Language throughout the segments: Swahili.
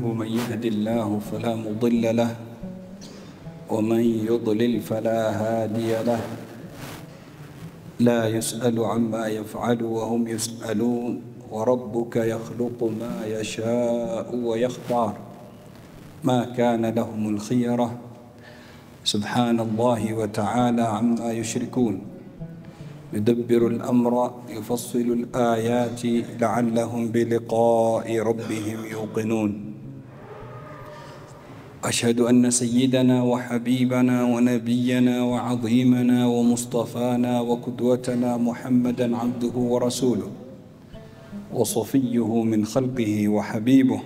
من يهد الله فلا مضل له ومن يضلل فلا هادي له لا يسأل عما يفعل وهم يسألون وربك يخلق ما يشاء ويختار ما كان لهم الخيرة سبحان الله وتعالى عما يشركون يدبر الأمر يفصل الآيات لعلهم بلقاء ربهم يوقنون أشهد أن سيدنا وحبيبنا ونبينا وعظيمنا ومصطفانا وقدوتنا محمدا عبده ورسوله وصفيه من خلقه وحبيبه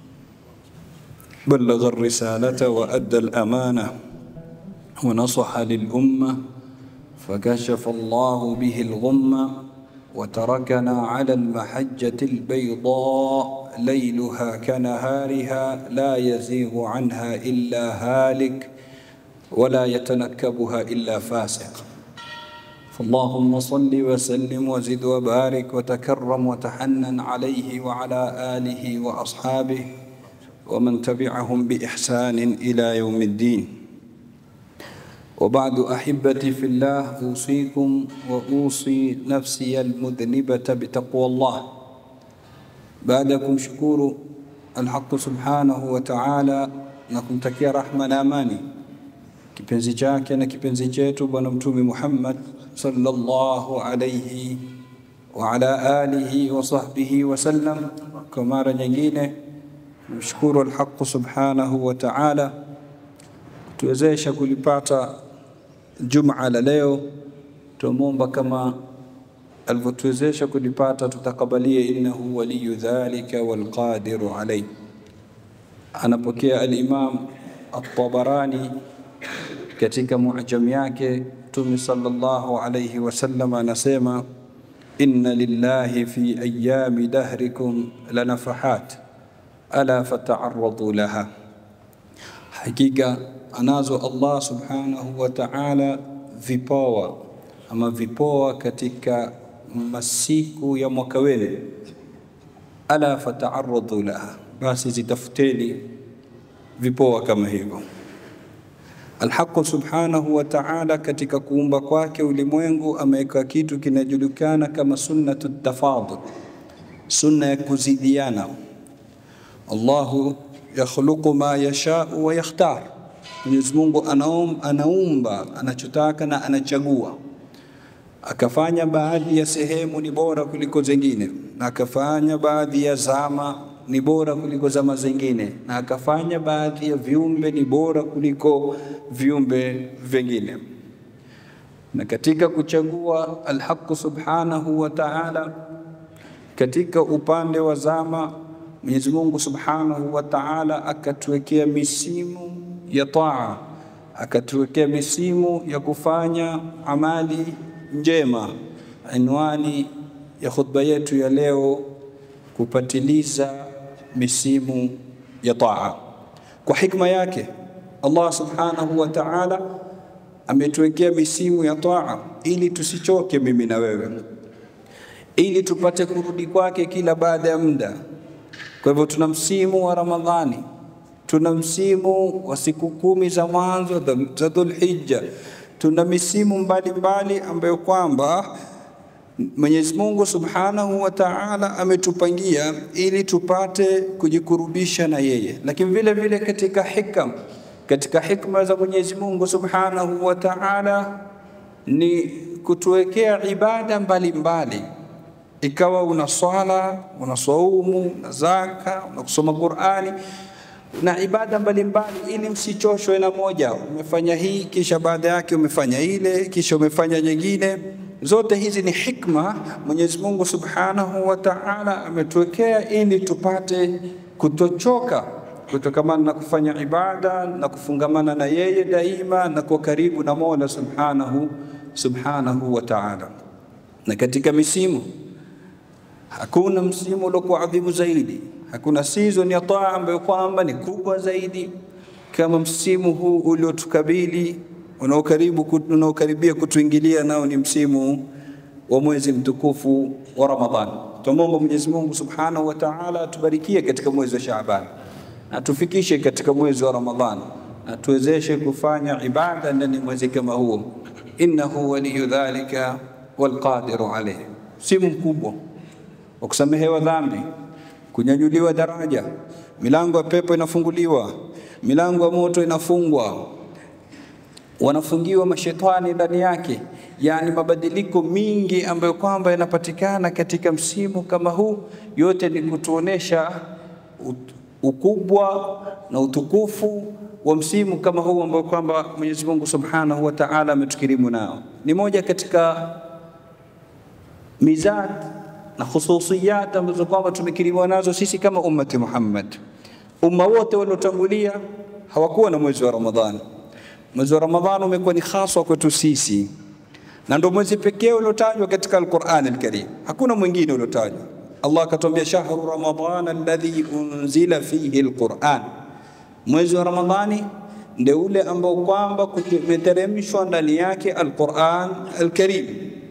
بلغ الرسالة وأدى الأمانة ونصح للأمة فكشف الله به الغمة وتركنا على المحجة البيضاء ليلها كنهارها لا يزيغ عنها إلا هالك ولا يتنكبها إلا فاسق فاللهم صل وسلم وزد وبارك وتكرم وتحنن عليه وعلى آله وأصحابه ومن تبعهم بإحسان إلى يوم الدين وبعد أحبتي في الله أوصيكم وأوصي نفسي المذنبة بتقوى الله بعدكم شكور الحق سبحانه وتعالى na kumtakia rahma na amani kipenzi chake na kipenzi chetu bwana mtume Muhammad sallallahu alayhi wa ala alihi wa sahbihi wasallam. Kwa mara nyingine mshukuru alhaq subhanahu wa ta'ala kutuwezesha kulipata Jumaa la leo. Tumomba kama alivyotuwezesha kulipata, tutakabalie, innahu waliyu dhalika walqadiru alayh. Anapokea al-Imam at-Tabarani katika muajam yake, Mtume sallallahu alayhi wasallam anasema inna lillahi fi ayami dahrikum lanafahat ala fata'arradu laha Hakika anazo Allah subhanahu wa ta'ala vipawa ama vipoa katika masiku ya mwaka wenu, ala fata'arradu laha, basi zitafuteni vipoa kama hivyo. Alhaqu subhanahu wa ta'ala katika kuumba kwake ulimwengu ameweka kitu kinajulikana kama sunnatu tafadul, sunna ya kuzidiana. Allahu yakhluqu ma yashau wa yakhtar, Mwenyezi Mungu anaum, anaumba anachotaka na anachagua. Akafanya baadhi ya sehemu ni bora kuliko zingine, na akafanya baadhi ya zama ni bora kuliko zama zingine, na akafanya baadhi ya viumbe ni bora kuliko viumbe vingine. Na katika kuchagua Alhaqu subhanahu wa ta'ala, katika upande wa zama Mwenyezi Mungu Subhanahu wa Ta'ala akatuwekea misimu ya taa, akatuwekea misimu ya kufanya amali njema. Anwani ya khutba yetu ya leo kupatiliza misimu ya taa. Kwa hikma yake Allah Subhanahu wa Ta'ala ametuwekea misimu ya taa ili tusichoke mimi na wewe, ili tupate kurudi kwake kila baada ya muda. Kwa hivyo tuna msimu wa Ramadhani, tuna msimu wa siku kumi za mwanzo za Dhulhijja, tuna misimu mbalimbali ambayo kwamba Mwenyezi Mungu Subhanahu wa Ta'ala ametupangia ili tupate kujikurubisha na yeye, lakini vile vile katika hikam, katika hikma za Mwenyezi Mungu Subhanahu wa Ta'ala ni kutuwekea ibada mbalimbali mbali ikawa una swala una saumu una zaka una kusoma Qur'ani na ibada mbalimbali, ili msichoshwe na moja. Umefanya hii kisha baada yake umefanya ile kisha umefanya nyingine. Zote hizi ni hikma Mwenyezi Mungu Subhanahu wa Ta'ala ametuwekea ili tupate kutochoka kutokamana na kufanya ibada na kufungamana na yeye daima na kuwa karibu na Mola Subhanahu Subhanahu wa Ta'ala. Na katika misimu hakuna msimu uliokuwa adhimu zaidi, hakuna season ya taa ambayo kwamba ni kubwa zaidi kama msimu huu uliotukabili unaokaribu unaokaribia kutuingilia, nao ni msimu wa mwezi mtukufu wa Ramadhani. Tumwomba Mwenyezi Mungu Subhanahu wa Ta'ala atubarikie katika mwezi wa Shaaban, na tufikishe katika mwezi wa Ramadhani na tuwezeshe kufanya ibada ndani ya mwezi kama huo, innahu waliyu dhalika walqadiru alayh. Simu mkubwa wa kusamehewa dhambi, kunyanyuliwa daraja, milango ya pepo inafunguliwa, milango ya moto inafungwa, wanafungiwa mashetani ndani yake, yaani mabadiliko mingi ambayo kwamba yanapatikana katika msimu kama huu, yote ni kutuonesha ukubwa na utukufu wa msimu kama huu ambao kwamba Mwenyezi Mungu Subhanahu wa Ta'ala ametukirimu nao. Ni moja katika mizat na khususiyat ambazo kwamba tumekirimiwa nazo sisi kama ummati Muhammad. Umma wote waliotangulia hawakuwa na mwezi wa Ramadhani. Mwezi wa Ramadhani umekuwa ni haswa kwetu sisi, na ndio mwezi pekee uliotajwa katika Al-Qur'an Al-Karim. Hakuna mwingine uliotajwa. Allah akatuambia shahru ramadhana alladhi unzila fihi alquran, mwezi wa Ramadhani ndio ule ambao kwamba kumeteremshwa ndani yake alquran alkarim,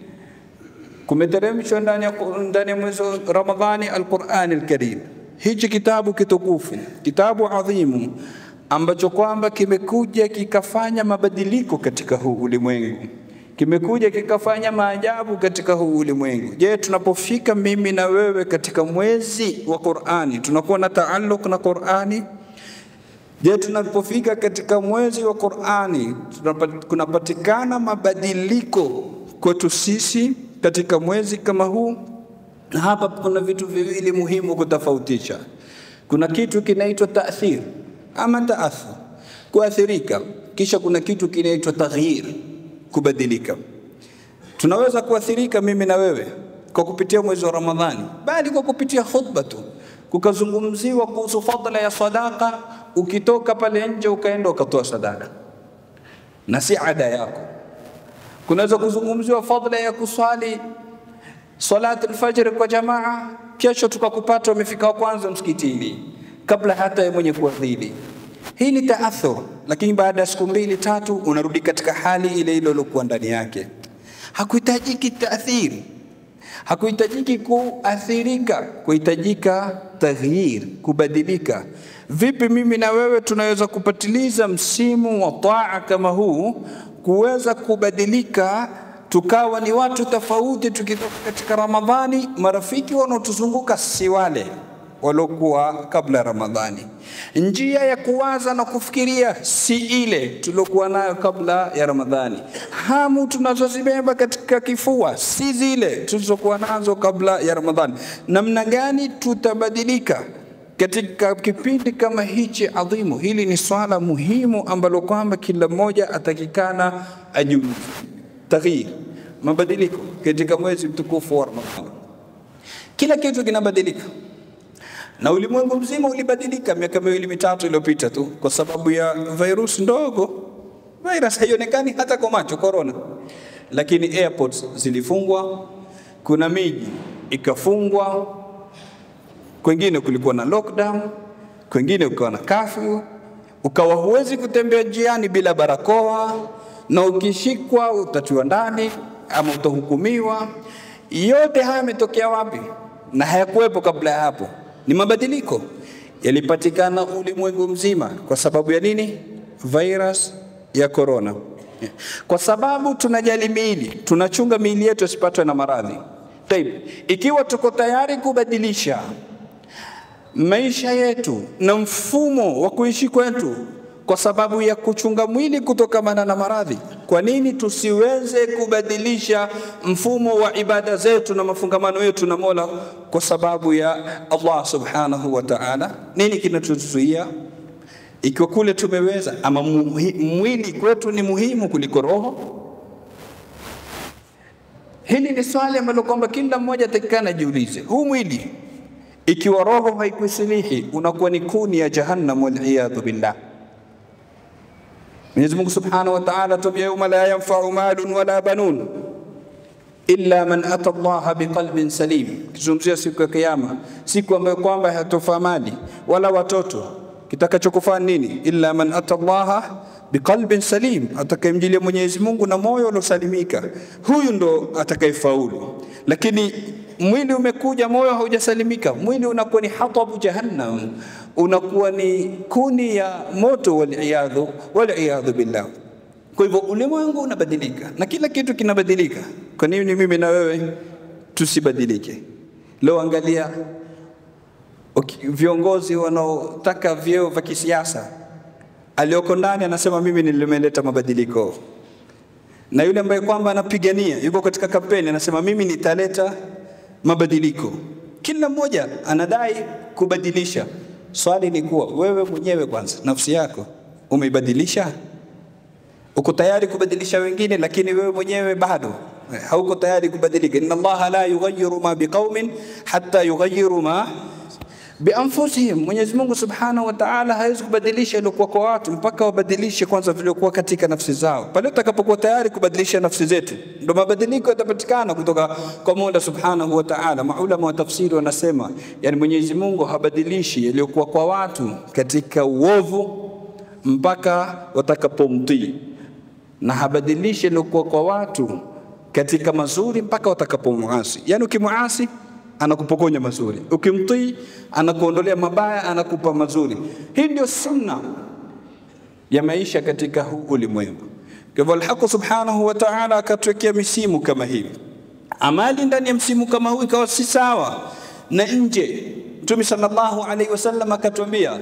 kumeteremshwa ndani ya ndani ya mwezi wa Ramadhani alquran alkarim. Hichi kitabu kitukufu, kitabu adhimu ambacho kwamba kimekuja kikafanya mabadiliko katika huu ulimwengu kimekuja kikafanya maajabu katika huu ulimwengu. Je, tunapofika mimi na wewe katika mwezi wa Qur'ani tunakuwa na taalluq na Qur'ani? Je, tunapofika katika mwezi wa Qur'ani kunapatikana mabadiliko kwetu sisi katika mwezi kama huu? Na hapa kuna vitu viwili muhimu kutofautisha. Kuna kitu kinaitwa taathir ama taathur, kuathirika, kisha kuna kitu kinaitwa taghyir kubadilika. Tunaweza kuathirika mimi na wewe kwa kupitia mwezi wa Ramadhani, bali kwa kupitia khutba tu, kukazungumziwa kuhusu fadla ya sadaka, ukitoka pale nje ukaenda ukatoa sadaka na si ada yako. Kunaweza kuzungumziwa fadla ya kuswali salati alfajr kwa jamaa, kesho tukakupata umefika wa kwanza msikitini kabla hata ya mwenye kuadhini. Hii ni taathur, lakini baada ya siku mbili tatu unarudi katika hali ile ile uliokuwa ndani yake. Hakuhitajiki taathiri, hakuhitajiki kuathirika, kuhitajika taghyir, kubadilika. Vipi mimi na wewe tunaweza kupatiliza msimu wa taa kama huu, kuweza kubadilika tukawa ni watu tofauti, tukitoka katika Ramadhani, marafiki wanaotuzunguka si wale waliokuwa kabla ya Ramadhani. Njia ya kuwaza na kufikiria si ile tuliokuwa nayo kabla ya Ramadhani. Hamu tunazozibeba katika kifua si zile tulizokuwa nazo kabla ya Ramadhani. Namna gani tutabadilika katika kipindi kama hichi adhimu? Hili ni swala muhimu ambalo kwamba kila mmoja atakikana ajiulize. Taghyir, mabadiliko katika mwezi mtukufu wa Ramadhani. Kila kitu kinabadilika na ulimwengu mzima ulibadilika miaka miwili mitatu iliyopita tu kwa sababu ya virus ndogo. Virus haionekani hata kwa macho, corona, lakini airports zilifungwa, kuna miji ikafungwa, kwengine kulikuwa na lockdown, kwengine ukawa na curfew, ukawa huwezi kutembea njiani bila barakoa, na ukishikwa utatiwa ndani ama utahukumiwa. Yote haya yametokea wapi? Na hayakuwepo kabla ya hapo ni mabadiliko yalipatikana ulimwengu mzima. Kwa sababu ya nini? Virus ya corona. Kwa sababu tunajali miili, tunachunga miili yetu isipatwe na maradhi. Taib, ikiwa tuko tayari kubadilisha maisha yetu na mfumo wa kuishi kwetu kwa sababu ya kuchunga mwili kutokamana na maradhi, kwa nini tusiweze kubadilisha mfumo wa ibada zetu na mafungamano yetu na Mola kwa sababu ya Allah subhanahu wa ta'ala? Nini kinatuzuia? Ikiwa kule tumeweza, ama mwili kwetu ni muhimu kuliko roho? Hili ni swali ambalo kwamba kila mmoja atakikana ajiulize. Huu mwili ikiwa roho haikusilihi, unakuwa ni kuni ya jahannam, waliyadhu billah. Mwenyezi Mungu Subhanahu wa Ta'ala atuambia yauma la yanfa'u malun wala banun illa man ata Allah biqalbin salim, kizungumzia siku ya Kiyama, siku ambayo kwamba hatofaa mali wala watoto. Kitakachokufaa nini? Illa man ata Allah biqalbin salim, atakayemjilia Mwenyezi Mungu na moyo uliosalimika, huyu ndo atakayefaulu. Lakini mwili umekuja, moyo haujasalimika, mwili unakuwa ni hatabu jahannam, unakuwa ni kuni ya moto, waliyadhu waliyadhu billah. Kwa hivyo ulimwengu unabadilika na kila kitu kinabadilika. Kwa nini mimi na wewe tusibadilike? Leo angalia okay, viongozi wanaotaka vyeo vya kisiasa, aliyoko ndani anasema mimi nilimeleta mabadiliko, na yule ambaye kwamba anapigania yuko katika kampeni anasema mimi nitaleta mabadiliko. Kila mmoja anadai kubadilisha. Swali ni kuwa wewe mwenyewe kwanza, nafsi yako umeibadilisha? Uko tayari kubadilisha wengine, lakini wewe mwenyewe bado hauko tayari kubadilika. Inna Allaha la yughayyiru ma biqaumin hatta yughayyiru ma bianfusihim. Mwenyezi Mungu Subhanahu wa Ta'ala hawezi kubadilisha iliokuwa kwa watu mpaka wabadilishe kwanza vilivyokuwa katika nafsi zao. Pale utakapokuwa tayari kubadilisha nafsi zetu, ndio mabadiliko yatapatikana kutoka kwa Mola Subhanahu wa Ta'ala. Maulama wa tafsiri wanasema, yani Mwenyezi Mungu habadilishi yaliyokuwa kwa watu katika uovu mpaka watakapomtii, na habadilishi yaliyokuwa kwa watu katika mazuri mpaka watakapomuasi. Yani ukimuasi anakupokonya mazuri, ukimtii anakuondolea mabaya, anakupa mazuri. Hii ndio sunna ya maisha katika huu ulimwengu. Kwa hivyo Alhaq subhanahu wa ta'ala akatuwekea misimu kama hii. Amali ndani ya msimu kama huu ikawa si sawa na nje. Mtume sallallahu alaihi wasallam akatuambia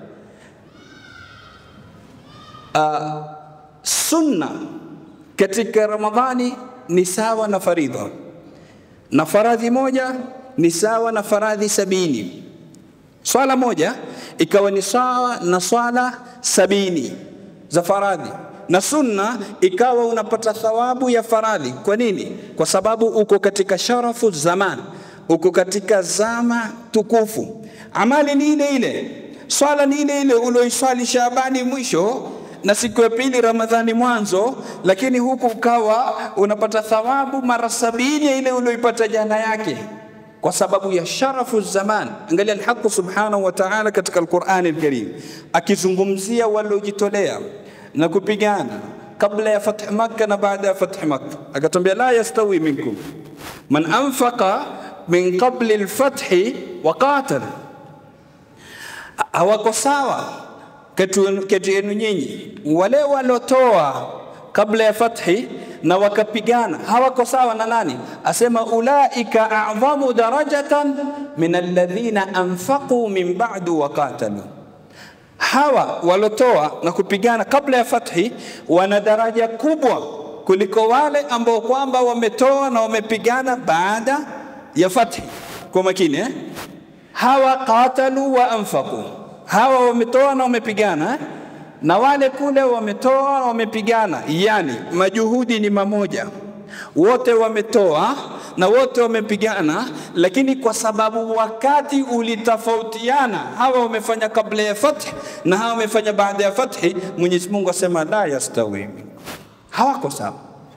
uh, sunna katika Ramadhani ni sawa na faridha na faradhi moja ni sawa na faradhi sabini. Swala moja ikawa ni sawa na swala sabini za faradhi, na sunna ikawa unapata thawabu ya faradhi. Kwa nini? Kwa sababu uko katika sharafu zaman, uko katika zama tukufu. Amali ni ile ile, swala ni ile ile ulioiswali Shaabani mwisho na siku ya pili Ramadhani mwanzo, lakini huku ukawa unapata thawabu mara sabini ya ile ulioipata jana yake kwa sababu ya sharafu zaman. Angalia Alhaq subhanahu wa ta'ala katika Alqur'ani Alkarim akizungumzia waliojitolea na kupigana kabla ya fath Makka na baada ya fath Makka, akatwambia la yastawi minkum man anfaqa min qabli alfathi wa qatal, hawako sawa kati yenu nyinyi wale walotoa kabla ya fathi na wakapigana hawako sawa na nani? Asema ulaika a'dhamu darajatan min alladhina anfaqu min ba'du wa qatalu, hawa walotoa na kupigana kabla ya fathi wana daraja kubwa kuliko wale ambao kwamba wametoa na wamepigana baada ya fathi. Kwa makini eh? hawa qatalu wa anfaqu hawa wametoa na wamepigana eh? na wale kule wametoa na wamepigana, yani majuhudi ni mamoja, wote wametoa na wote wamepigana, lakini kwa sababu wakati ulitofautiana, hawa wamefanya kabla ya fathi na hawa wamefanya baada ya fathi, Mwenyezi Mungu asema la yastawi, hawako sawa.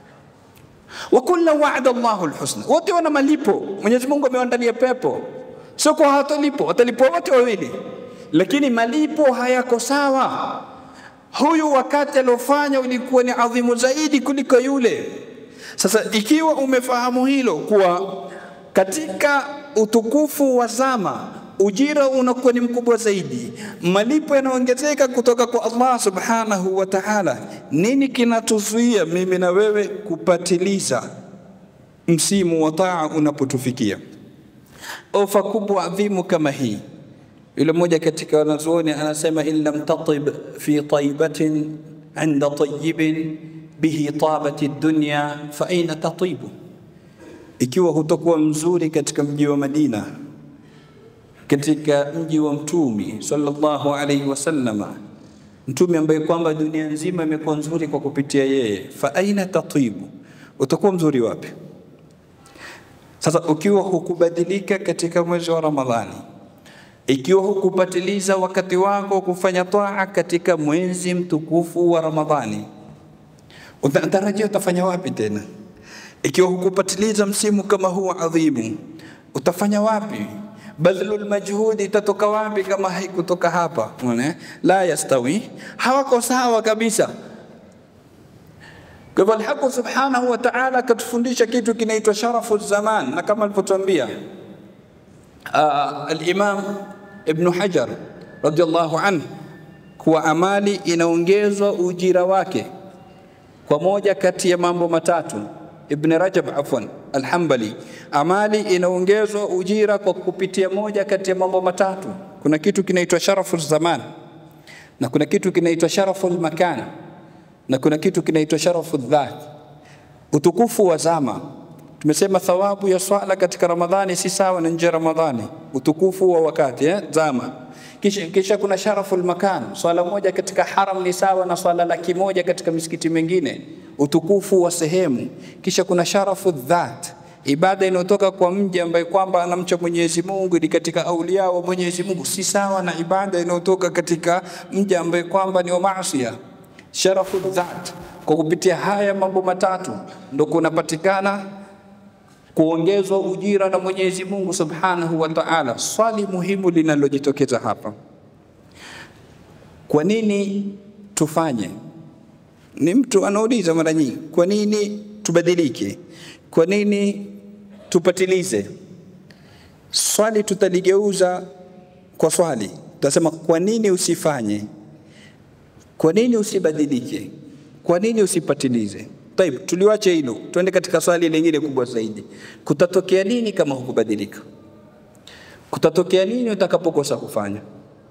wa kullu wa'ada Allahu alhusna, wote wana malipo. Mwenyezi Mungu amewaandalia pepo, sio kwa hawatalipo, watalipwa wote wawili lakini malipo hayako sawa. Huyu wakati aliofanya ulikuwa ni adhimu zaidi kuliko yule. Sasa ikiwa umefahamu hilo kuwa katika utukufu wa zama ujira unakuwa ni mkubwa zaidi, malipo yanaongezeka kutoka kwa Allah subhanahu wa ta'ala, nini kinatuzuia mimi na wewe kupatiliza msimu wa taa unapotufikia? Ofa kubwa adhimu kama hii yule mmoja katika wanazuoni anasema in lam tatib fi taibatin inda tayyibin bihi tabat dunya fa aina tatibu, ikiwa hutakuwa mzuri katika mji wa Madina, katika mji wa Mtumi sallallahu alaihi wasallama, mtume ambaye kwamba dunia nzima imekuwa nzuri kwa kupitia yeye, fa aina tatibu, utakuwa mzuri wapi? Sasa ukiwa hukubadilika katika mwezi wa Ramadhani ikiwa hukupatiliza wakati wako kufanya taa katika mwezi mtukufu wa Ramadhani, unatarajia utafanya wapi tena? Ikiwa hukupatiliza msimu kama huu adhimu, utafanya wapi? Badhlul majhudi itatoka wapi kama haikutoka hapa? Unaona, la yastawi, hawako sawa kabisa. Kwa hivyo Alhaq subhanahu wa ta'ala akatufundisha kitu kinaitwa sharafu zaman, na kama alivyotuambia uh, al-Imam Ibn Hajar radhiallahu anhu kuwa amali inaongezwa ujira wake kwa moja kati ya mambo matatu. Ibn Rajab afwan Alhambali, amali inaongezwa ujira kwa kupitia moja kati ya mambo matatu. Kuna kitu kinaitwa sharafu zaman na kuna kitu kinaitwa sharafu makan na kuna kitu kinaitwa sharafu dhat, utukufu wa zama. Tumesema thawabu ya swala katika Ramadhani si sawa na nje ya Ramadhani, utukufu wa wakati eh, zama. Kisha, kisha kuna sharafu makan, swala moja katika haram ni sawa na swala laki moja katika misikiti mingine, utukufu wa sehemu. Kisha kuna sharafu dhat, ibada inayotoka kwa mja ambaye kwamba anamcha Mwenyezi Mungu ni katika aulia wa Mwenyezi Mungu, si sawa na ibada inayotoka katika mja ambaye kwamba ni wa maasiya. Sharafu dhat, kwa kupitia haya mambo matatu ndo kunapatikana kuongezwa ujira na Mwenyezi Mungu Subhanahu wa Ta'ala. Swali muhimu linalojitokeza hapa, kwa nini tufanye? Ni mtu anauliza mara nyingi, kwa nini tubadilike? Kwa nini tupatilize? Swali tutaligeuza kwa swali, tutasema kwa nini usifanye? Kwa nini usibadilike? Kwa nini usipatilize? Taib, tuliwache hilo, tuende katika swali lingine kubwa zaidi. Kutatokea nini kama hukubadilika? Kutatokea nini utakapokosa kufanya?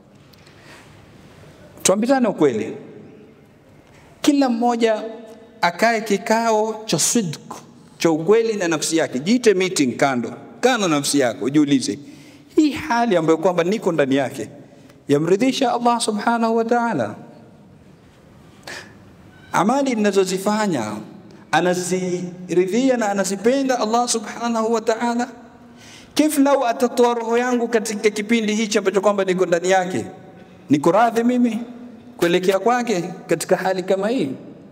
Tuambizane ukweli, kila mmoja akae kikao cha sidq cha ukweli na nafsi yake. Jiite meeting kando, kaa na nafsi yako, ujiulize, hii hali ambayo kwamba niko ndani yake yamridhisha Allah subhanahu wa ta'ala? Amali ninazozifanya anaziridhia na anazipenda Allah subhanahu wa ta'ala? Kif lau atatoa roho yangu katika kipindi hichi ambacho kwamba niko ndani yake, niko radhi mimi kuelekea kwake katika hali kama hii?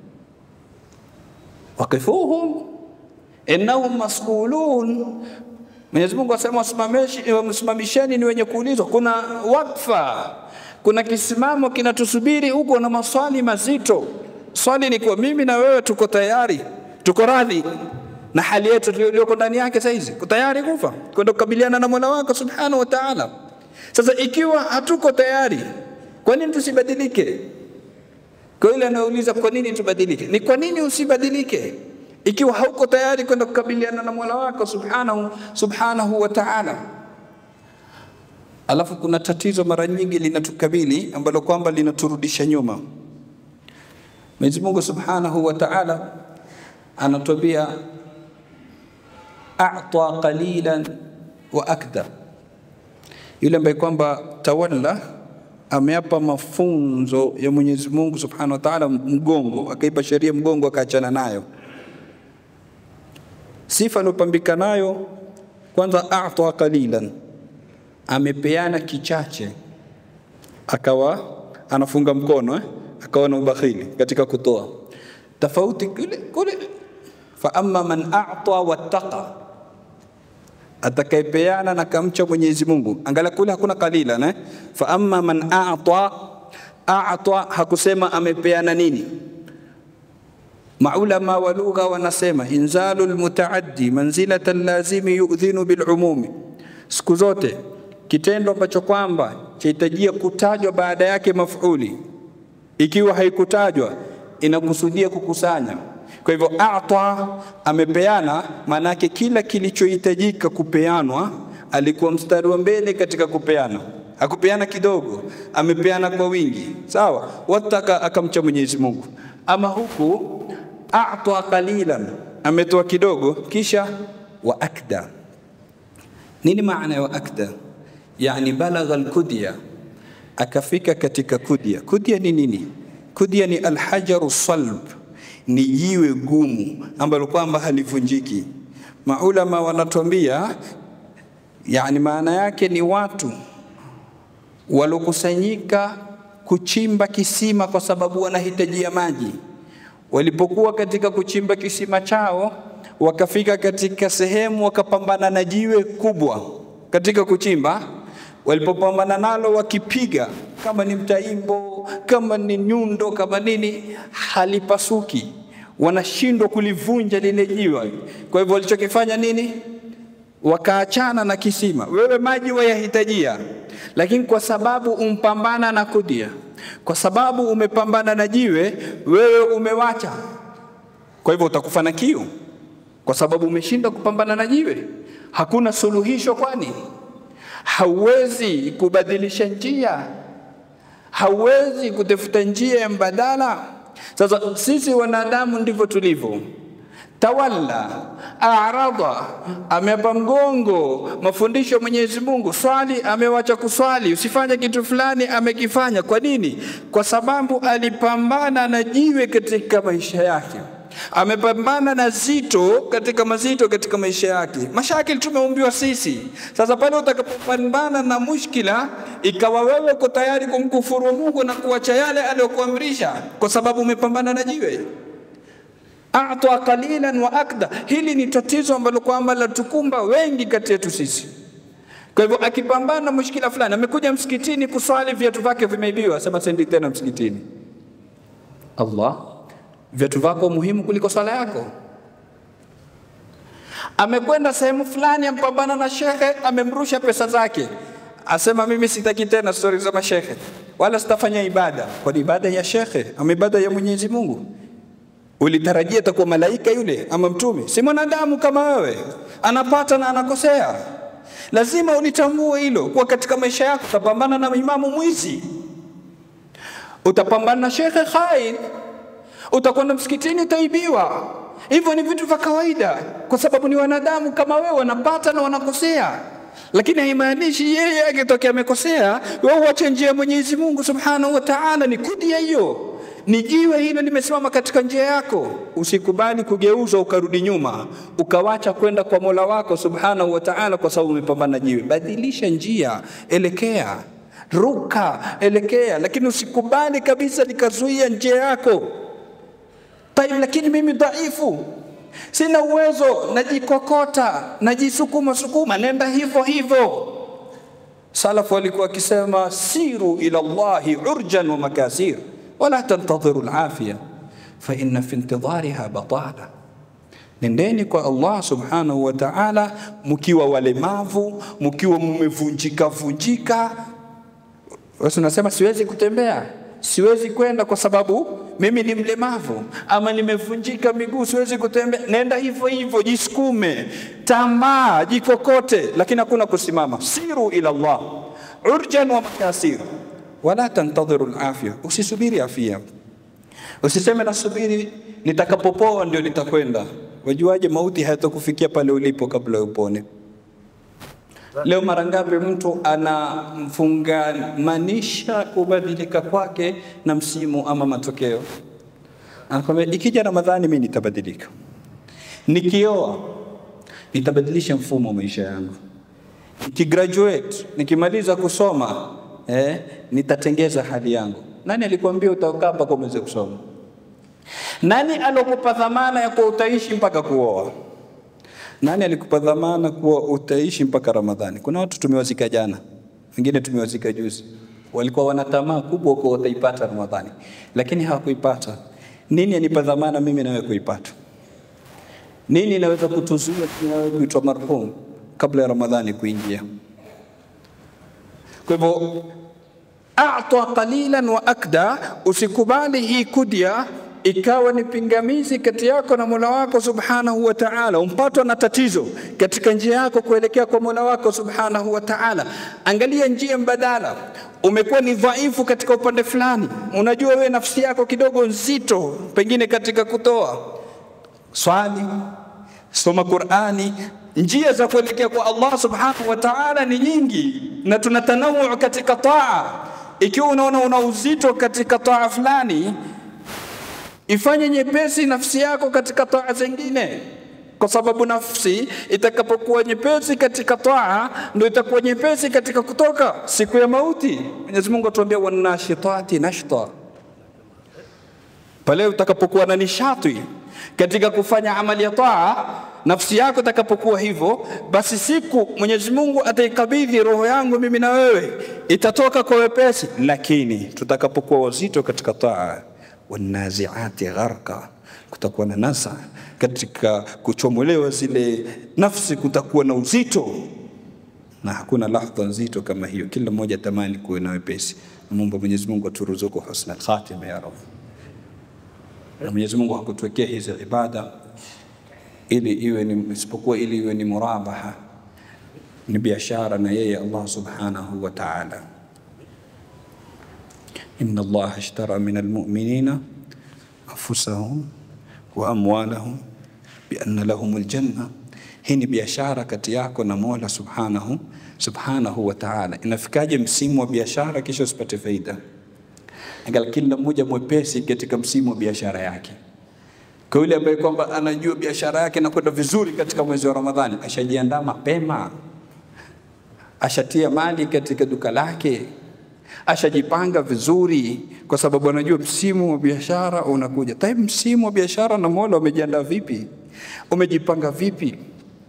Waqifuhum innahum mas'ulun. Mwenyezi Mungu asema wasimamisheni, ni wenye kuulizwa. Kuna wakfa, kuna kisimamo kinatusubiri huko na maswali mazito. Swali ni kwa mimi na wewe, tuko tayari, tuko radhi na hali yetu tuliyoko ndani yake sasa hizi, uko tayari kufa kwenda kukabiliana na Mola wako subhanahu wa ta'ala. Sasa ikiwa hatuko tayari, kwa nini tusibadilike? Kwa yule anayeuliza kwa nini tubadilike, ni kwa nini usibadilike ikiwa hauko tayari kwenda kukabiliana na Mola wako subhanahu, subhanahu wa ta'ala. Alafu kuna tatizo mara nyingi linatukabili ambalo kwamba linaturudisha nyuma. Mwenyezi Mungu subhanahu wa ta'ala anatuambia a'ta qalilan wa akda, yule ambaye kwamba tawalla ameapa mafunzo ya Mwenyezi Mungu subhanahu wa ta'ala mgongo, akaipa sheria mgongo, akaachana nayo. Sifa aliyopambika nayo kwanza, a'ta qalilan, amepeana kichache, akawa anafunga mkono eh? akawa na ubakhili katika kutoa. Tofauti kule kule, fa amma man a'ta wattaqa, atakayepeana na kamcha Mwenyezi Mungu. Angalia kule hakuna kalila ne, fa amma man a'ta a'ta, hakusema amepeana nini. Maulama wa lugha wanasema inzalu lmutaaddi manzilata lazimi yu'dhinu bilumumi, siku zote kitendo ambacho kwamba chahitajia kutajwa baada yake mafuli ikiwa haikutajwa inakusudia kukusanya. Kwa hivyo ata amepeana, maana yake kila kilichohitajika kupeanwa alikuwa mstari wa mbele katika kupeana, hakupeana kidogo, amepeana kwa wingi. Sawa, wataka akamcha Mwenyezi Mungu. Ama huku ata qalilan, ametoa kidogo, kisha wa akda. Nini maana ya wa akda? Yani balagha alkudya akafika katika kudya. Kudya ni nini? Kudya ni alhajaru salb, ni jiwe gumu ambalo kwamba halivunjiki. Maulama wanatuambia, yani maana yake ni watu walokusanyika kuchimba kisima kwa sababu wanahitajia maji. Walipokuwa katika kuchimba kisima chao, wakafika katika sehemu wakapambana na jiwe kubwa katika kuchimba walipopambana nalo wakipiga, kama ni mtaimbo, kama ni nyundo, kama nini, halipasuki, wanashindwa kulivunja lile jiwe. Kwa hivyo walichokifanya nini? wakaachana na kisima, wewe maji wayahitajia, lakini kwa sababu umpambana na kudia, kwa sababu umepambana na jiwe, wewe umewacha. Kwa hivyo utakufa na kiu, kwa sababu umeshindwa kupambana na jiwe. Hakuna suluhisho, kwani hauwezi kubadilisha njia, hauwezi kutafuta njia ya mbadala. Sasa sisi wanadamu ndivyo tulivyo tawalla arada, amepa mgongo mafundisho ya Mwenyezi Mungu. Swali, amewacha kuswali. Usifanye kitu fulani, amekifanya. Kwa nini? Kwa sababu alipambana na jiwe katika maisha yake, amepambana na zito katika mazito katika maisha yake. Mashakili tumeumbiwa sisi. Sasa pale utakapopambana na mushkila, ikawa wewe uko tayari kumkufuru Mungu na kuacha yale aliyokuamrisha kwa sababu umepambana na jiwe ata qalilan wa akda. Hili ni tatizo ambalo kwamba latukumba wengi kati yetu sisi. Kwa hivyo akipambana na mushkila fulani, amekuja msikitini kuswali, viatu vyake vimeibiwa, sema sendi tena msikitini. Allah, viatu vyako muhimu kuliko swala yako. Amekwenda sehemu fulani, ampambana na shekhe, amemrusha pesa zake, asema mimi sitaki tena stori za mashekhe, wala sitafanya ibada. Kwani ibada ya shekhe ama ibada ya Mwenyezi Mungu? Ulitarajia atakuwa malaika yule ama mtume? Si mwanadamu kama wewe, anapata na anakosea. Lazima ulitambue hilo, kuwa katika maisha yako utapambana na imamu mwizi, utapambana na shekhe khain, utakwenda msikitini utaibiwa. Hivyo ni vitu vya kawaida, kwa sababu ni wanadamu kama wewe, wanapata na wanakosea lakini haimaanishi yeye akitokea amekosea wewe uache njia ya Mwenyezi Mungu Subhanahu wa Ta'ala. Ni kudia hiyo ni jiwe hilo limesimama katika njia yako. Usikubali kugeuzwa ukarudi nyuma ukawacha kwenda kwa Mola wako Subhanahu wa Ta'ala kwa sababu umepambana jiwe. Badilisha njia, elekea, ruka, elekea, lakini usikubali kabisa likazuia njia yako. Taib, lakini mimi dhaifu, sina uwezo, najikokota, najisukuma sukuma, nenda hivyo hivyo. Salafu walikuwa wakisema siru ila Allahi urjan wa makasir wala tantadhiru alafia fa inna fi intidhariha batala, nendeni kwa Allah subhanahu wa ta'ala mkiwa walemavu, mkiwa mmevunjika vunjika. Wasi unasema siwezi kutembea, siwezi kwenda kwa sababu mimi ni mlemavu ama nimevunjika miguu, siwezi kutembea. Nenda hivyo hivyo, jisukume, tamaa, jikokote, lakini hakuna kusimama. Siru ila Allah urjan wa makasir wala tantadhiru alafia, usisubiri afia. Usiseme nasubiri nitakapopoa ndio nitakwenda. Wajuaje mauti hayatakufikia pale ulipo kabla upone? Leo mara ngapi mtu anamfungamanisha kubadilika kwake na msimu ama matokeo? Anakwambia ikija Ramadhani mimi nitabadilika, nikioa nitabadilisha mfumo wa maisha yangu, nikigraduate, nikimaliza kusoma eh, nitatengeza hali yangu. Nani alikwambia utakaa mpaka umeweze kusoma? Nani alokupa dhamana ya kuwa utaishi mpaka kuoa? Nani alikupa dhamana kuwa utaishi mpaka Ramadhani? Kuna watu tumewazika jana, wengine tumewazika juzi, walikuwa wana tamaa kubwa kuwa wataipata Ramadhani, lakini hawakuipata. Nini anipa dhamana mimi nawe kuipata? Nini inaweza kutuzuia nawe kuitwa marhum kabla ya Ramadhani kuingia? Kwa hivyo ata qalilan wa akda, usikubali hii kudia ikawa ni pingamizi kati yako na Mola wako Subhanahu wa Ta'ala, umpatwa na tatizo katika njia yako kuelekea kwa Mola wako Subhanahu wa Ta'ala. Angalia njia mbadala. Umekuwa ni dhaifu katika upande fulani, unajua wewe nafsi yako kidogo nzito, pengine katika kutoa swali, soma Qur'ani, njia za kuelekea kwa Allah subhanahu wa ta'ala ni nyingi, na tuna tanawuu katika taa. Ikiwa unaona una uzito katika taa fulani, ifanye nyepesi nafsi yako katika taa zingine, kwa sababu nafsi itakapokuwa nyepesi katika taa ndio itakuwa nyepesi katika kutoka siku ya mauti. Mwenyezi Mungu atuambia wanashitati nashta, pale utakapokuwa na nishati katika kufanya amali ya taa nafsi yako itakapokuwa hivyo, basi siku Mwenyezi Mungu ataikabidhi roho yangu mimi na wewe, itatoka kwa wepesi. Lakini tutakapokuwa wazito katika taa, wanaziati gharqa, kutakuwa na nasa katika kuchomolewa zile nafsi, kutakuwa na uzito na hakuna lahdha nzito kama hiyo. Kila mmoja tamani kuwe na wepesi. Namuomba Mwenyezi Mungu aturuzuku husna khatima ya Rabb. Na Mwenyezi Mungu hakutuwekea hizi ibada ili iwe ni isipokuwa ili iwe ni murabaha, ni biashara na yeye Allah subhanahu wa ta'ala. inna Allah ashtara min almu'minina anfusahum wa amwalahum bianna lahum aljanna. Hii ni biashara kati yako na Mola subhanahu subhanahu wa ta'ala. Inafikaje msimu wa biashara kisha usipate faida? Angalia kila mmoja mwepesi katika msimu wa biashara yake. Kwa yule ambaye kwamba anajua biashara yake inakwenda vizuri katika mwezi wa Ramadhani, ashajiandaa mapema, ashatia mali katika duka lake, ashajipanga vizuri, kwa sababu anajua msimu wa biashara unakuja. Tayari msimu wa biashara na Mola umejiandaa vipi? Umejipanga vipi?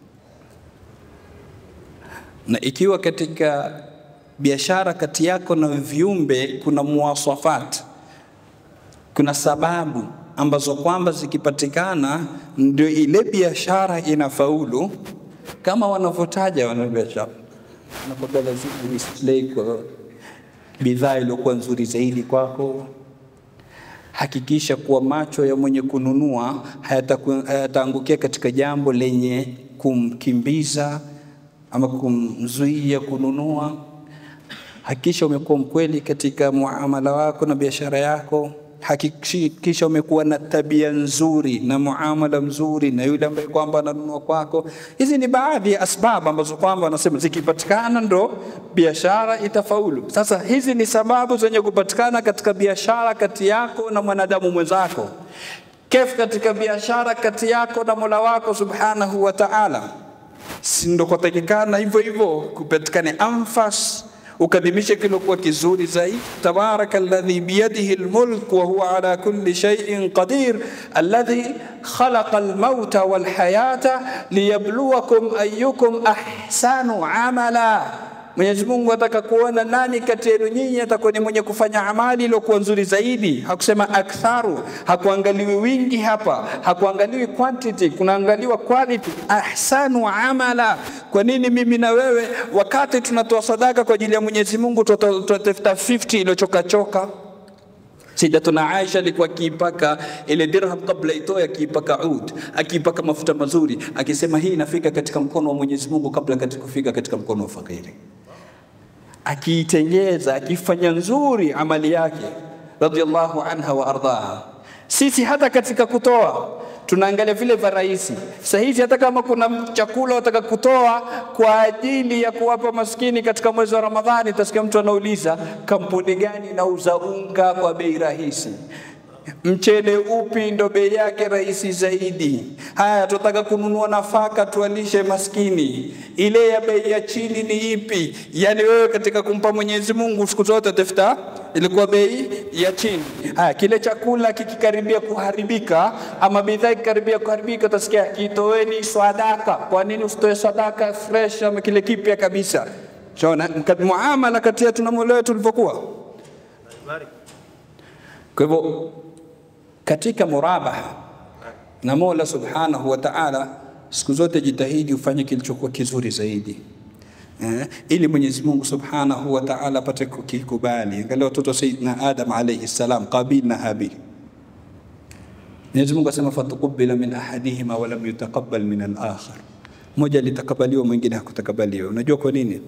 Na ikiwa katika biashara kati yako na viumbe kuna muwasafat, kuna sababu ambazo kwamba zikipatikana ndio ile biashara inafaulu, kama wanavyotaja wanabiashara, wanakwambia lazima uislay kwa bidhaa iliyokuwa nzuri zaidi kwako. Hakikisha kuwa macho ya mwenye kununua hayataku- hayataangukia katika jambo lenye kumkimbiza ama kumzuia kununua. Hakikisha umekuwa mkweli katika muamala wako na biashara yako. Hakikisha umekuwa na tabia nzuri na muamala mzuri na yule ambaye kwamba ananunua kwako. Hizi ni baadhi ya asbabu ambazo kwamba wanasema zikipatikana ndo biashara itafaulu. Sasa hizi ni sababu zenye kupatikana katika biashara kati yako na mwanadamu mwenzako, kef katika biashara kati yako na Mola wako subhanahu wa ta'ala si ndo kwatakikana hivyo hivyo kupatikane anfas ukadimishe kilokuwa kizuri zaidi tabaraka alladhi biyadihi almulk wa huwa ala kulli shay'in qadir alladhi khalaqa almauta walhayata liyabluwakum ayyukum ahsanu amala Mwenyezi Mungu ataka kuona nani kati yenu nyinyi atakuwa ni mwenye kufanya amali iliyokuwa nzuri zaidi. Hakusema aktharu, hakuangaliwi wingi hapa, hakuangaliwi quantity, kunaangaliwa quality. Ahsanu amala. Kwa nini mimi na wewe wakati tunatoa sadaka kwa ajili ya Mwenyezi Mungu tunatafuta 50 iliyochokachoka? Sayyidatuna Aisha alikuwa akiipaka ile dirham kabla itoe, akiipaka ud, akiipaka mafuta mazuri, akisema hii inafika katika mkono wa Mwenyezi Mungu kabla katika kufika katika mkono wa fakiri akiitengeza akifanya nzuri amali yake radhiallahu anha wa ardhaha. Sisi hata katika kutoa tunaangalia vile vya rahisi. Sasa hivi hata kama kuna chakula wataka kutoa kwa ajili ya kuwapa maskini katika mwezi wa Ramadhani, utasikia mtu anauliza kampuni gani inauza unga kwa bei rahisi mchele upi ndo bei yake rahisi zaidi? Haya, tunataka kununua nafaka tualishe maskini, ile ya bei ya chini ni ipi? Yani wewe katika kumpa Mwenyezi Mungu siku zote tafuta ilikuwa bei ya chini. Haya, kile chakula kikikaribia kuharibika ama bidhaa ikikaribia kuharibika, utasikia kitoeni sadaka. Kwa nini usitoe sadaka fresh ama kile kipya kabisa? Shona muamala kati yetu na Mola wetu ulivyokuwa. Kwa hivyo katika murabaha na Mola Subhanahu wa Ta'ala, siku zote jitahidi ufanye kilichokuwa kizuri zaidi eh, ili Mwenyezi Mungu Subhanahu wa Ta'ala apate kukikubali. Angalia watoto wa Sayyidina Adam alayhi salam, Qabil na Habil. Mwenyezi Mungu asema fatukubila min ahadihima wa lam yutaqabbal min al-akhar, mmoja alitakabaliwa mwingine hakutakabaliwa. Unajua kwa nini?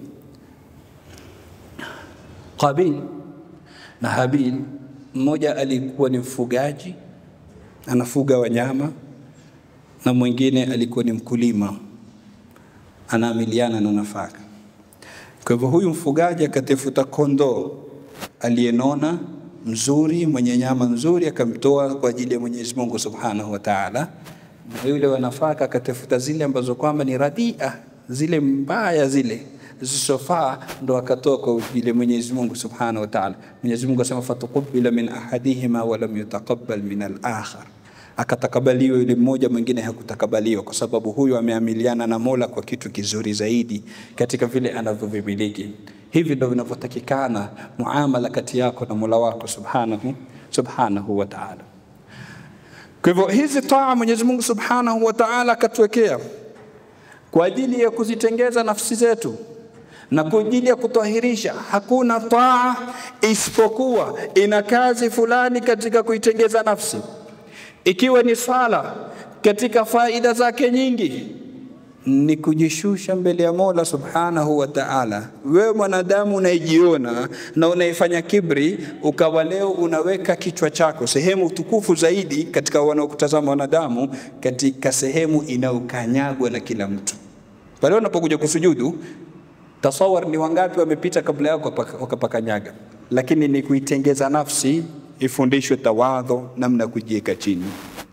Qabil na Habil, mmoja alikuwa ni mfugaji anafuga wanyama na mwingine alikuwa ni mkulima anaamiliana na nafaka. Kwa hivyo huyu mfugaji akatafuta kondoo aliyenona mzuri mwenye nyama nzuri akamtoa kwa ajili ya Mwenyezi Mungu Subhanahu wa Ta'ala, na yule wa nafaka akatafuta zile ambazo kwamba ni radia, zile mbaya zile zisizofaa ndo akatoa kwa ajili ya Mwenyezi Mungu Subhanahu wa Ta'ala. Mwenyezi Mungu asema fatuqubila min ahadihima wa lam yutaqabbal min al-akhar, akatakabaliwa yule mmoja, mwingine hakutakabaliwa, kwa sababu huyu ameamiliana na Mola kwa kitu kizuri zaidi katika vile anavyovimiliki. Hivi ndio vinavyotakikana muamala kati yako na Mola wako Subhanahu subhanahu wa ta'ala. Kwa hivyo hizi taa Mwenyezi Mungu subhanahu wa ta'ala akatuwekea kwa ajili ya kuzitengeza nafsi zetu na kwa ajili ya kutwahirisha. Hakuna taa isipokuwa ina kazi fulani katika kuitengeza nafsi, ikiwa ni swala katika faida zake nyingi ni kujishusha mbele ya Mola Subhanahu wa Ta'ala. Wewe mwanadamu unayejiona na unaifanya kibri, ukawa leo unaweka kichwa chako sehemu tukufu zaidi katika wanaokutazama wanadamu, katika sehemu inayokanyagwa na kila mtu. Pale unapokuja kusujudu, tasawar ni wangapi wamepita kabla yako wakapakanyaga, lakini ni kuitengeza nafsi ifundishwe tawadho, namna ya kujiweka chini.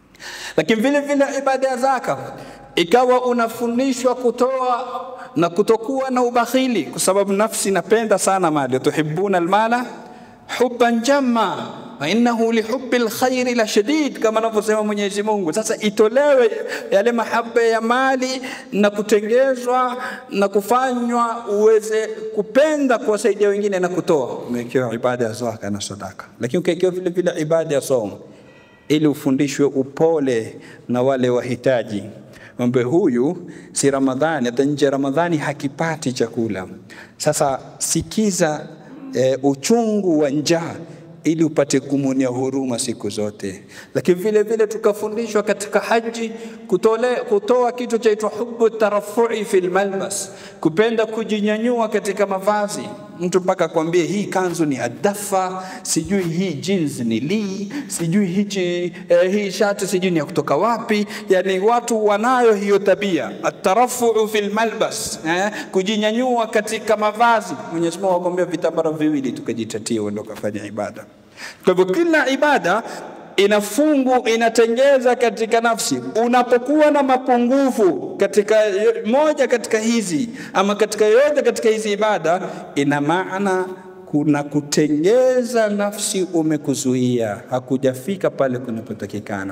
Lakini vile vile ibada ya zaka ikawa unafundishwa kutoa na kutokuwa na ubakhili, kwa sababu nafsi inapenda sana mali, tuhibuna almala hubban jamma wa innahu lihubbi alkhairi la shadid, kama anavyosema Mwenyezi Mungu. Sasa itolewe yale mahaba ya mali na kutengezwa na kufanywa uweze kupenda kuwasaidia wengine na kutoa. Umewekewa ibada ya zaka na sadaka, lakini ukawekewa vile vile ibada ya somo ili ufundishwe upole na wale wahitaji Mwambe huyu si Ramadhani, hata nje ya Ramadhani hakipati chakula. Sasa sikiza e, uchungu wa njaa ili upate kumuonia huruma siku zote. Lakini vile vile tukafundishwa katika haji kutole, kutoa kitu chaitwa hubu tarafui fil malbas, kupenda kujinyanyua katika mavazi. Mtu mpaka kwambie hii kanzu ni adafa, sijui hii jeans ni lii, sijui hichi eh, hii shati sijui ni ya kutoka wapi. Yani watu wanayo hiyo tabia atarafuu fil malbas, eh, kujinyanyua katika mavazi. Mwenyezi Mungu akwambia vitambara viwili tukajitatia, uende ukafanya ibada. Kwa hivyo kila ibada ina fungu inatengeza katika nafsi. Unapokuwa na mapungufu katika moja katika hizi ama katika yote katika hizi ibada, ina maana kuna kutengeza nafsi umekuzuia, hakujafika pale kunapotakikana.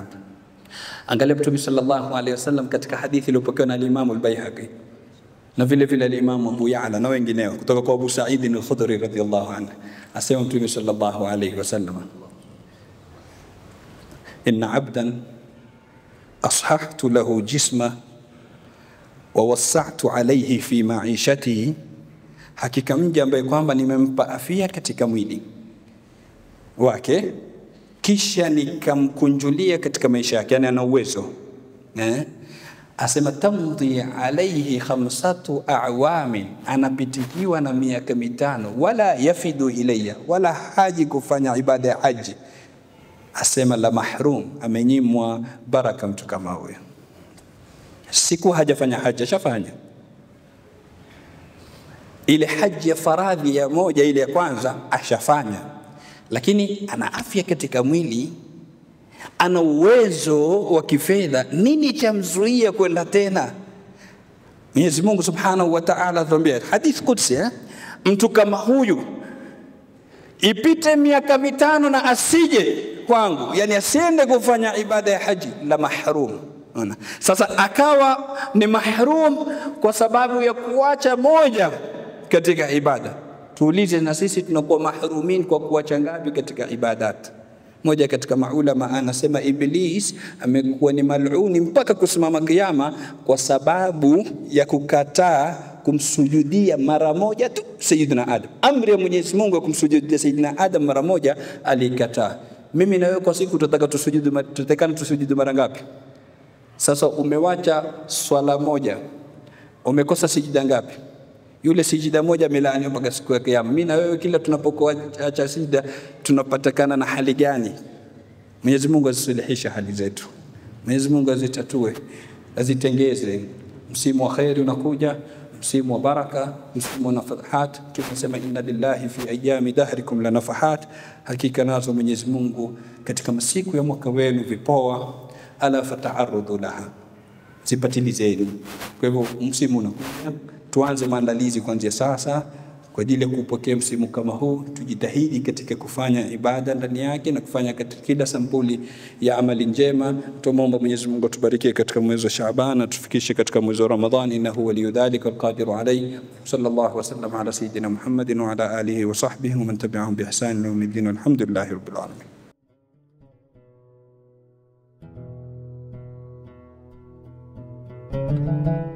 Angalia Mtume sallallahu alaihi wasallam katika hadithi iliyopokewa na al-Imam al-Baihaqi na vile vile al-Imam Abu Ya'la na wengineo kutoka kwa Abu Sa'id al-Khudri radhiyallahu anhu, asema Mtume sallallahu alaihi wasallam inna abdan ashahtu lahu jisma wa wassa'tu alayhi fi ma'ishatihi, hakika mja ambaye kwamba nimempa afya katika mwili wake kisha nikamkunjulia katika maisha yake, yani ana uwezo eh? Asema tamdhi alayhi khamsatu awamin, anapitikiwa na miaka mitano, wala yafidu ilayya, wala haji kufanya ibada ya haji asema la mahrum, amenyimwa baraka mtu kama huyo. Siku hajafanya haji, ashafanya ile haji ya faradhi ya moja, ile ya kwanza ashafanya, lakini ana afya katika mwili, ana uwezo wa kifedha. Nini chamzuia kwenda tena? Mwenyezi Mungu Subhanahu wa Ta'ala atuambia hadith Qudsi eh? mtu kama huyu ipite miaka mitano na asije kwangu, yani asiende kufanya ibada ya haji, la mahrum. Ona. Sasa akawa ni mahrum kwa sababu ya kuacha moja katika ibada. Tuulize na sisi tunakuwa mahrumin kwa kuacha ngapi katika ibadat? Moja katika maulama anasema Iblis amekuwa ni maluni mpaka kusimama kiyama kwa sababu ya kukataa kumsujudia mara moja tu Sayyidina Adam. Amri ya Mwenyezi Mungu ya kumsujudia Sayyidina Adam mara moja alikataa. Mimi na wewe kwa siku tutataka tusujudu, tutatakana tusujudu mara ngapi? Sasa umewacha swala moja, umekosa sijida ngapi? Yule sijida moja amelaaniwa mpaka siku ya Kiyama. Mimi na wewe kila tunapokuacha sijida tunapatikana na hali gani? Mwenyezi Mungu azisuluhisha hali zetu, Mwenyezi Mungu azitatue, azitengeze. Msimu wa kheri unakuja, msimu wa baraka, msimu wa nafahat. Tunasema inna lillahi fi ayami dahrikum la nafahat, hakika nazo Mwenyezi Mungu katika masiku ya mwaka wenu vipoa, ala fata'arrudu laha, zipatilizeni. Kwa hivyo msimu unakuja, tuanze maandalizi kuanzia sasa kwa ajili ya kupokea msimu kama huu. Tujitahidi katika kufanya ibada ndani yake na kufanya katika kila sampuli ya amali njema. Tumwomba Mwenyezi Mungu atubariki katika mwezi wa Shaaban na tufikishe katika mwezi wa Ramadhan, innahu waliyu dhalika alqadiru alayhi. Sallallahu wasallam ala sayyidina Muhammadin wa ala alihi wa sahbihi wa man tabi'ahum bi ihsan ila yawmiddin. Walhamdulillahi rabbil alamin. Thank you.